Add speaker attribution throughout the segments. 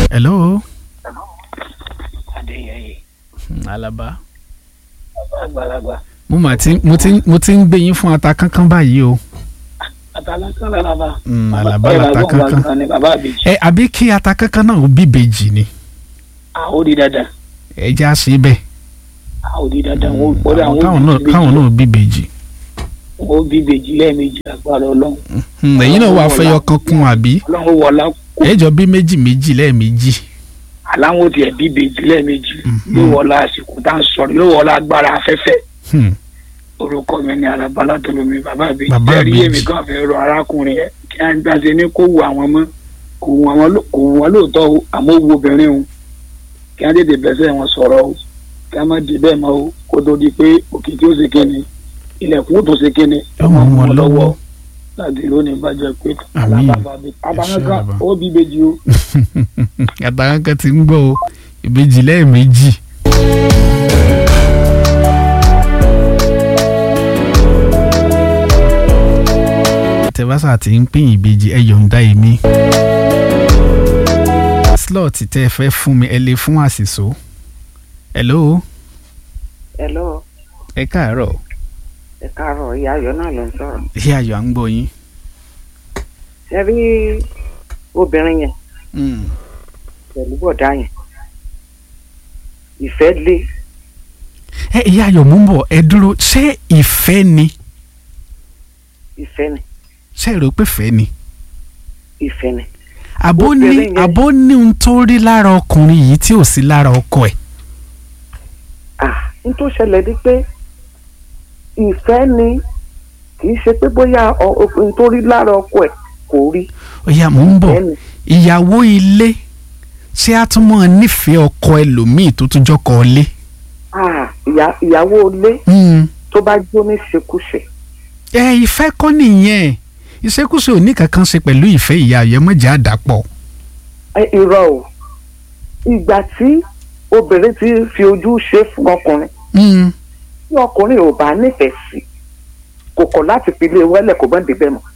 Speaker 1: hello.
Speaker 2: adéyẹyẹ
Speaker 1: Hmm, alaba.
Speaker 2: àgbàlagbà
Speaker 1: mo mà ti mo ti mo ti ń gbé yín fún ata kankan báyìí o.
Speaker 2: àtàlákàn lálábà.
Speaker 1: Mm, àlàbà làtà kankan.
Speaker 2: ni bàbá àbèjì.
Speaker 1: ẹ àbí kí ata kankan náà ó bí ìbejì ni
Speaker 2: àwọn ò di dandan
Speaker 1: ẹ já sí bẹ́ẹ̀.
Speaker 2: àwọn ò di dandan wọn ò kọ́dà
Speaker 1: Àwọn
Speaker 2: wọn
Speaker 1: káwọn
Speaker 2: ò
Speaker 1: náà
Speaker 2: bí
Speaker 1: káwọn náà ó bí ìbejì.
Speaker 2: wọn ò bí ìbejì lẹ́ẹ̀mejì agbára ọlọ́run
Speaker 1: Hmm, ẹ̀yin náà wàá fẹ́yọ kan kún àbí
Speaker 2: ọlọ́run wọlá kó
Speaker 1: ẹ jọ bí méjì méjì lẹ́ẹ̀mejì.
Speaker 2: aláwọ̀ tiẹ̀ bí ìbejì lẹ́ẹ̀mejì yóò wọlá àsìkò tá à ń sọ̀rọ̀ yóò wọlá agbára afẹ́fẹ́
Speaker 1: Hmm,
Speaker 2: orúkọ mi ni alábàlá tolomi bàbá àbèjì
Speaker 1: Bàbá
Speaker 2: ẹ̀rí
Speaker 1: Ìbejì.
Speaker 2: èmi kan fẹ́ rọ arákùnrin yẹn kí á gbàṣẹ ní kó wù àwọn mọ́ kò wù àwọn ló- kò wù wọn lóòótọ́ o àmọ́ ó wù obìnrin o kí á tètè bẹ́sẹ̀ wọn sọ̀rọ̀ o kí á má di bẹ́ẹ̀ mọ́ o kó tó di pé òkìkí ó ṣe kíni ilẹ̀kùn ó tún ṣe kíni
Speaker 1: Yóò mú wọn lọ́wọ́.
Speaker 2: láti lónìí bàjẹ́ pé
Speaker 1: Àmín.
Speaker 2: alábàbà abánáká
Speaker 1: bàbá.
Speaker 2: ó bí ìbejì o.
Speaker 1: ata kankan ti ń gbọ́ o ìbejì lẹ́ẹ̀mejì. tẹ́fásà ti ń pín ìbejì ẹ yọ̀ǹda èmi. slot tẹ́ ẹ fẹ́ fún mi ẹ lè fún àṣìṣó. hello
Speaker 3: hello
Speaker 1: ẹ káàárọ̀
Speaker 3: ẹ káàárọ̀ ìyá ayọ̀ náà ló ń sọ̀rọ̀
Speaker 1: ìyá ayọ̀ à ń gbọ́ yín.
Speaker 3: ṣe rí obìnrin yẹn
Speaker 1: Mm.
Speaker 3: pẹ̀lú bọ̀dá yẹn ìfẹ́ lé
Speaker 1: ẹ ìyá ayọ̀ mú bọ̀ ẹ dúró ṣé ìfẹ́ ni
Speaker 3: ìfẹ́ ni
Speaker 1: ṣé ẹ rò pé fẹ́ ni.
Speaker 3: ìfẹ́ ni
Speaker 1: àbó ní
Speaker 3: Obìnrin yẹn-
Speaker 1: àbó ní ohun tó rí lára ọkùnrin yìí tí ò sí lára ọkọ ẹ̀.
Speaker 3: ah n tó ṣẹlẹ̀ ni pé ìfẹ́ ni kì í ṣe pé bóyá ọ- ọ- n tó rí lára ọkọ ẹ̀ kò rí
Speaker 1: ọ̀yà mò ń bọ̀
Speaker 3: ìfẹ́ ni
Speaker 1: ìyàwó ilé ṣé a tún mọ̀ nífẹ̀ẹ́ ọkọ ẹlòmíì tó tún jọkọ ilé.
Speaker 3: ah ìyá- ìyàwó ilé tó bá jó ní ṣekúṣe
Speaker 1: ẹ ìfẹ́ kọ́ nìyẹn ìṣekúṣe ò ní kankan ṣe pẹ̀lú ìfẹ́ ìyá ayẹmọ́jà àdàpọ̀.
Speaker 3: ẹ irọ́ o ìgbà tí obìnrin ti fi ojú ṣe fún ọkùnrin
Speaker 1: Mm.
Speaker 3: tí ọkùnrin ò bá nífẹ̀ẹ́ sí kò kọ̀ láti fi lé wẹ́lẹ̀ kò bọ́n débẹ̀ mọ́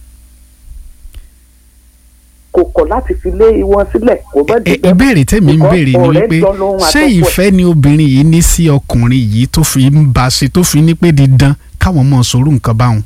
Speaker 3: kò kọ̀ láti fi lé wọn sílẹ̀ kò bọ́n
Speaker 1: Ẹ-
Speaker 3: débẹ̀ mọ́
Speaker 1: ìbéèrè tèmi ń
Speaker 3: Because
Speaker 1: béèrè ni
Speaker 3: ọ̀rẹ́
Speaker 1: wípé
Speaker 3: jọ lóhun
Speaker 1: ṣé
Speaker 3: àtọ́kọ̀ ẹ̀.
Speaker 1: ìfẹ́ ni obìnrin yìí ní sí ọkùnrin yìí tó fi ń bá a ṣe tó fi ní pé dídán káwọn mọ̀ sọ̀rọ̀ nǹkan báwọn.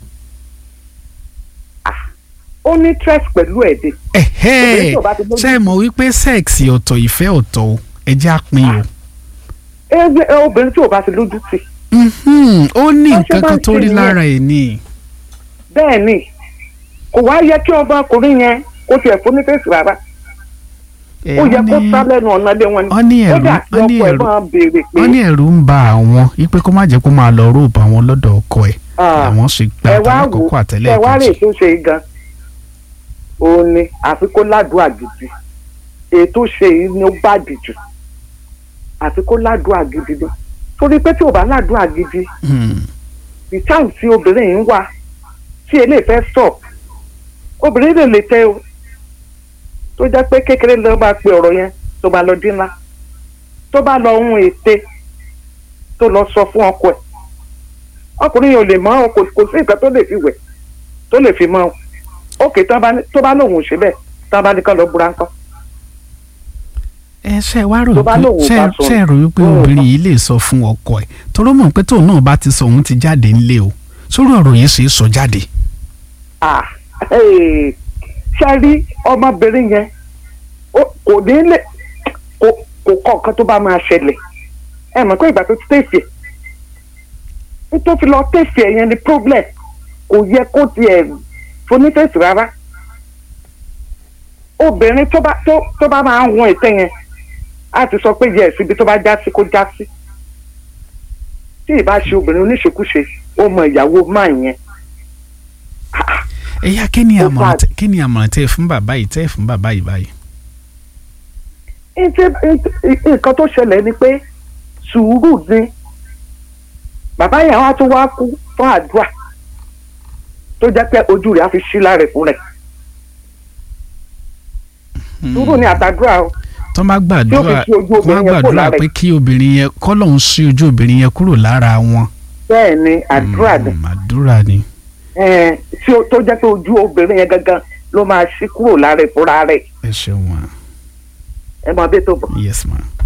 Speaker 3: ó ní stress pẹ̀lú ẹ̀dẹ̀
Speaker 1: ẹ̀hẹ́
Speaker 3: Obìnrin tí ò bá ti lójú-
Speaker 1: ṣé ẹ mọ̀ wípé sẹ́ẹ̀sì ọ̀tọ̀ ìfẹ́ ọ̀tọ̀ o ẹ jẹ́ àpín o.
Speaker 3: ẹgbẹ́ ẹ, obìnrin tí ò bá ti lójú tì
Speaker 1: Mhm, ó ní
Speaker 3: Wọ́n ṣe
Speaker 1: nǹkan
Speaker 3: máa
Speaker 1: kan
Speaker 3: ń
Speaker 1: tó
Speaker 3: ṣe
Speaker 1: rí
Speaker 3: nìyẹn.
Speaker 1: lára ẹ̀ ni.
Speaker 3: bẹ́ẹ̀ ni kò wá yẹ kí ọmọkùnrin yẹn kó tiẹ̀ fún ní fèsì rárá
Speaker 1: Ẹ,
Speaker 3: ó yẹ
Speaker 1: wọ́n
Speaker 3: kó
Speaker 1: ní-
Speaker 3: sá lẹ́nu ọ̀nà lé wọn
Speaker 1: wọ́n ní
Speaker 3: ó
Speaker 1: ẹ̀rù
Speaker 3: dà kí
Speaker 1: wọ́n ní
Speaker 3: ọkọ ẹ̀
Speaker 1: ẹ̀rù
Speaker 3: máa béèrè pé
Speaker 1: wọ́n ní ẹ̀rù ń ba àwọn wípé kó má jẹ́ kó máa lọ róòbù àwọn lọ́dọ̀ ọkọ ẹ̀
Speaker 3: Ah,
Speaker 1: àwọn sì gba
Speaker 3: ẹ wá wò
Speaker 1: àtàlákọ̀ọ́kọ́
Speaker 3: ẹ
Speaker 1: àtẹ́lẹ̀
Speaker 3: wá rè
Speaker 1: kejì.
Speaker 3: tó ṣe yìí gan òun ni àfi kó ládùúgbà gidi èyí tó ṣe yìí ni ó bàjẹ́ jù àfi kó ládùúgbà gidi ni torí pé tí ò bá ládùúgbà gidi
Speaker 1: Hmm,
Speaker 3: ìtàn tí obìnrin yìí ń wá tí eléyìí fẹ́ stop obìnrin lè lè tẹ o tó jẹ́ pé kékeré ló bá pe ọ̀rọ̀ yẹn tó bá lọ dín ńlá tó bá lọ ohun ète tó lọ sọ fún ọkọ ẹ̀ ọkùnrin yìí ò lè mọ ọ kò kò sí nǹkan tó lè fi wẹ̀ tó lè fi mọ ọ òkè tó bá ní- tó bá lóun ò ṣe bẹ́ẹ̀ tó bá ní kán lọ búra ńkọ́
Speaker 1: ẹ ṣe wá rò
Speaker 3: Tó bá
Speaker 1: pé
Speaker 3: lóun ò
Speaker 1: ṣe
Speaker 3: bá sọ,
Speaker 1: ṣe rò wípé
Speaker 3: òun ò
Speaker 1: obìnrin
Speaker 3: bá-
Speaker 1: yìí lè sọ fún ọkọ ẹ̀ toró mọ̀ pé tóun náà bá ti sọ òun ti jáde ńlé o sórí ọ̀rọ̀ yìí ṣe é sọ jáde.
Speaker 3: ah ee, ṣe rí ọmọbìnrin yẹn ó- kò ní lè kò kò kọ nǹkan tó bá máa ṣẹlẹ̀ ẹ mọ̀ pé ìgbà tó ti tẹ̀sí ẹ̀ nítorí fi lọ tẹ̀sí ẹ̀ yẹn ni problem kò yẹ kó tiẹ̀ fonítẹ̀sí rárá obìnrin tó bá tó tó bá máa ń hun ètè yẹn á ti sọ pé yẹ síbi tó bá já sí kó já sí tí ì bá ṣe obìnrin oníṣekúṣe ó mọ ìyàwó máa yẹn
Speaker 1: ẹ̀yà kí ni
Speaker 3: Ó
Speaker 1: àmọ̀ràn
Speaker 3: bá-
Speaker 1: tẹ- kí ni àmọ̀ràn tẹ́ ẹ fún bàbá yìí tẹ́ ẹ fún bàbá yìí báyìí.
Speaker 3: Ǹjẹ́ nǹkan tó ṣẹlẹ̀ ni pé sùúrù ni bàbá yẹn wá tó wá kú fún àdúrà tó jẹ́ pé ojú rẹ̀ á fi ṣí lára ẹ̀ fún rẹ̀ sùúrù ni àtàdúrà o
Speaker 1: tó má gbàdúrà
Speaker 3: Tí ó fi ṣí ojú
Speaker 1: kó má
Speaker 3: obìnrin yẹn kúrò
Speaker 1: gbàdúrà
Speaker 3: lára
Speaker 1: pé
Speaker 3: ẹ̀.
Speaker 1: kí obìnrin yẹn kọ́lọ́hún sí ojú obìnrin yẹn kúrò lára wọn.
Speaker 3: bẹ́ẹ̀ ni àdúrà ni
Speaker 1: Mm, àdúrà ni.
Speaker 3: Ẹ̀ẹ́n, tí ó- tó jẹ́ pé ojú obìnrin yẹn gangan ló máa ṣí kúrò lára ẹ̀ fúnra rẹ̀
Speaker 1: ẹ ṣeun wa.
Speaker 3: ẹ máa bẹ́ẹ̀ tó bọ̀.
Speaker 1: yes ma.